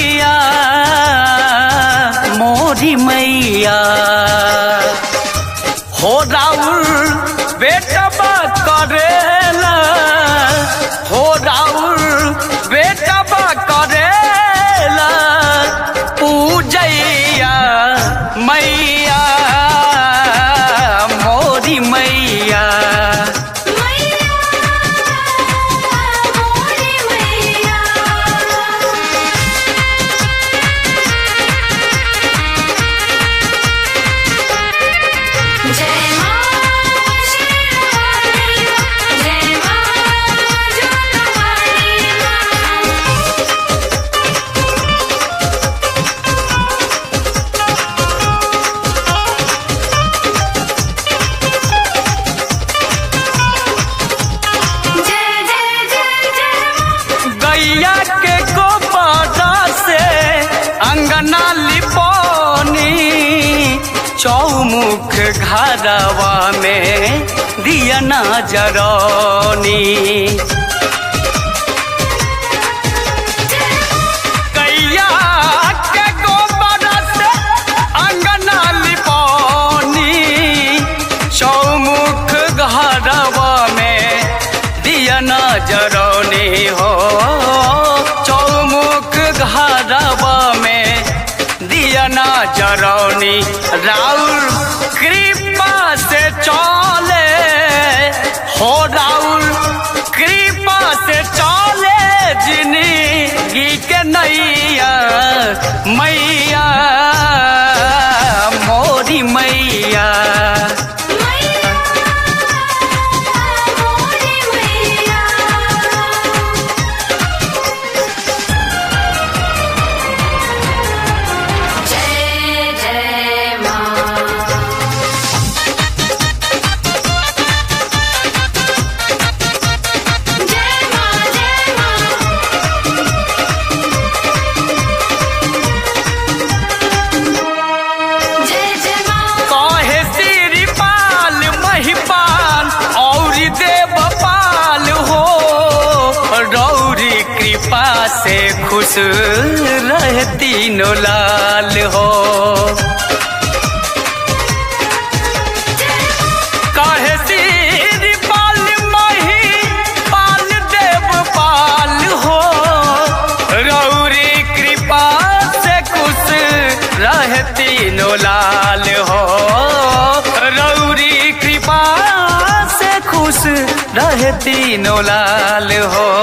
मैया मोरी मैया हो राउर बेटा बा करेला हो राउर बेटा बा करेला पूजैया मैया मोरी मैया मैया मोरी मैया जय मां शेरावाली जय मां जोगवाली मां जय जय जय जय गैया के गोबरा से अंगना लिपोनी चौमुख घरवा में दिया ना जरौनी गैया के गोबरा से अंगना लिपोनी चौमुख घरवा में दिया ना जरौनी हो चौमुख घरवा में दिया ना जरौनी राउर कृपा से चले हो राउर कृपा से चले जिंदगी के नैया मैया मोरी मैया मैया मोरी मैया जय जय मां जय मां जय मां जय जय मां कहे श्रीपाल महिपाल और देवपाल हो रौरी कृपा से खुश रहे तीनों लाल हो कहे श्रीपाल महिपाल देवपाल हो रौरी कृपा से खुश रहे तीनों लाल हो रौरी कृपा से खुश रहे तीनों लाल हो